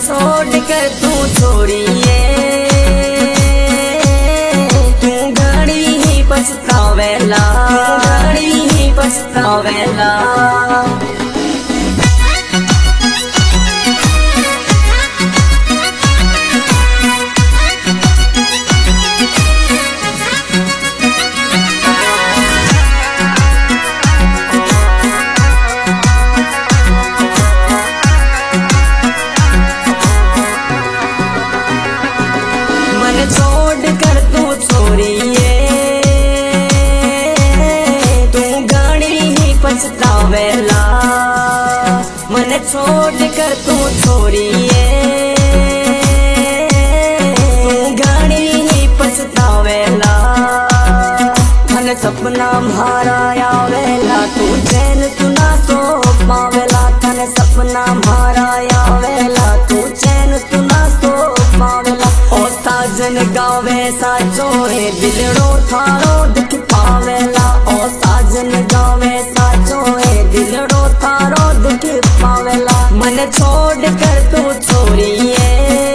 छोड़ कर तू छोड़िए तू घड़ी ही पछतावेला तू घड़ी ही पछतावेला मन छोड़ कर तू छोड़िए तू गाड़ी ही पछतावेला मन छोड़ कर तू छोड़िए तू गाड़ी ही पछतावेला मन सपना मारा आवेला तू चैन तू ना सो पावेला तन सपना मारा आवेला तू चैन तू ना सो पावेला ओ साजन गावे साचो है दिलड़ो थारो दिख पावेला ओ साजन गावे साचो है दिलड़ो थारो दिख पावेला मन छोड़ कर तू छोड़िए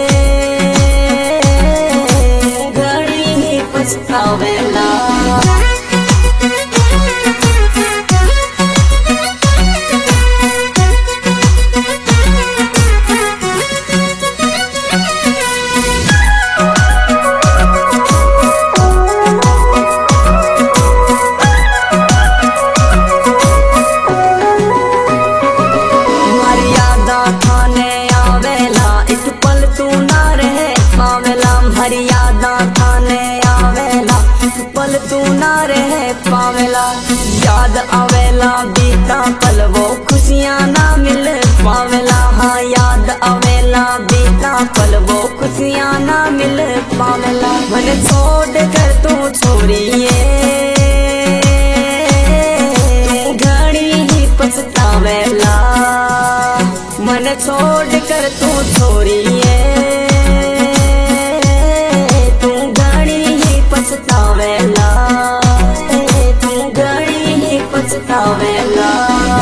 घड़ी ही पछतावेला मर्यादा थाने आवेला एक पल तू ना रहे पावेला मर्यादा थाने आवेला एक पल तू ना रहे पावेला याद आवेला बीता पल वो खुशियाँ ना मिल पावेला हाँ याद आवेला बीता पल वो खुशियाँ ना मिल पावेला मन छोड़ कर तू छोड़िए घड़ी ही पछतावेला मन छोड़ कर तू छोड़िए तू घड़ी ही पछतावेला तू घड़ी ही पछतावेला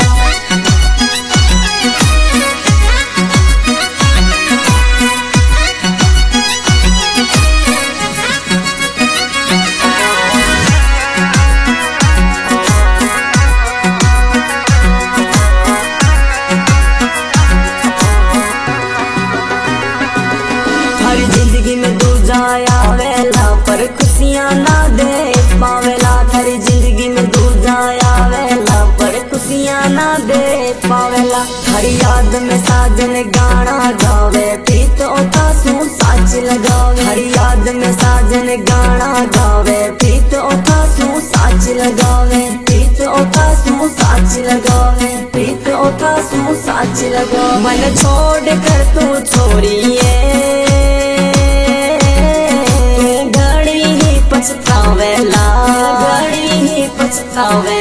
हर जिंदगी में दूजा आवेला पर खुशियाँ ना दे पावेला हर जिंदगी में दूजा आवेला पर खुशियाँ ना दे पावेला हर याद में साजन गाना गावे प्रीत ओता सू साच लगावे हर याद में साजन गाना गावे प्रीत ओता सू साच लगावे प्रीत ओता सू साच लगावे प्रीत ओता सू साच लगावे मन छोड़ कर तू छोड़िए तू घड़ी ही पछतावेला घड़ी ही पछतावे